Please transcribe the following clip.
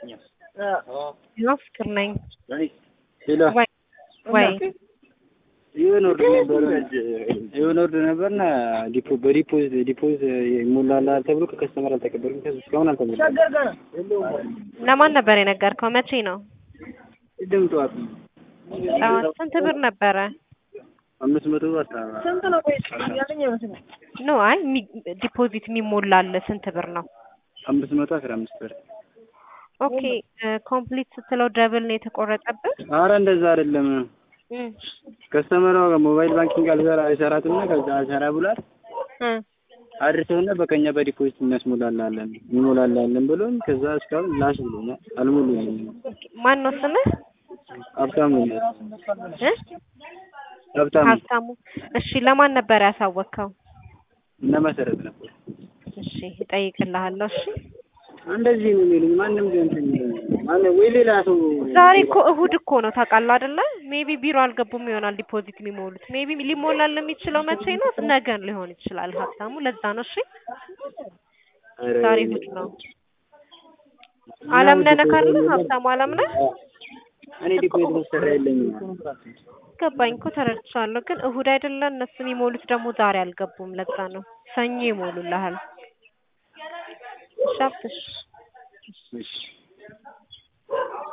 ነው ፍቅር ነኝ። ሄሎ ወይ ወይ የሆነ ወርድ ነበር የሆነ ወርድ ነበርና ዲፖ በዲፖዚት ዲፖዚት ይሞላልሃል ተብሎ ከከስተመር አልተቀበልኩም። ከዚህ እስካሁን አልተሞላም። ለማን ነበር የነገርከው? መቼ ነው? ቅድም ጠዋት ነው። ጠዋት ስንት ብር ነበረ? አምስት መቶ አስራ ኖ አይ የሚ- ዲፖዚት የሚሞላል ስንት ብር ነው? አምስት መቶ አስራ አምስት ብር። ኦኬ ኮምፕሊት ስትለው ደብል ነው የተቆረጠብህ? አረ እንደዛ አይደለም። እም ከስተመሯ ሞባይል ባንኪንግ አልሰራ አይሰራትም እና ከዛ አልሰራ ብሏል እ አድርሰውና በቀኛ በዲፖዚት እናስሞላላለን እንሞላላለን ብሎኝ ከዛ እስካሁን ላሽ ብሎኛል። አልሞሉኝም። ማን ነው ስምህ? ሀብታሙ ነው። እ ሀብታሙ ሀብታሙ። እሺ ለማን ነበር ያሳወቅከው? እና መሰረት ነበር። እሺ እጠይቅልሃለሁ። እሺ እንደዚህ ነው የሚሉኝ። ማንም ግን እንትን ይለኛል። ማንም ወይ ሌላ ሰው ዛሬ እኮ እሁድ እኮ ነው ታውቃለህ አይደለ? ሜቢ ቢሮ አልገቡም ይሆናል ዲፖዚት የሚሞሉት። ሜቢ ሊሞላል የሚችለው መቼ ነው? ነገ ሊሆን ይችላል ሀብታሙ። ለዛ ነው። እሺ ኧረ ዛሬ እሁድ ነው። አለምነህ ነህ ካለ ሀብታሙ አለምነህ እኔ ዲፖዚት መሰራ የለኝም። ገባኝ እኮ ተረድቻለሁ። ግን እሁድ አይደለ እነሱ የሚሞሉት ደግሞ ዛሬ አልገቡም። ለዛ ነው ሰኞ ይሞሉልሃል። እሺ ሀብትሽ እሺ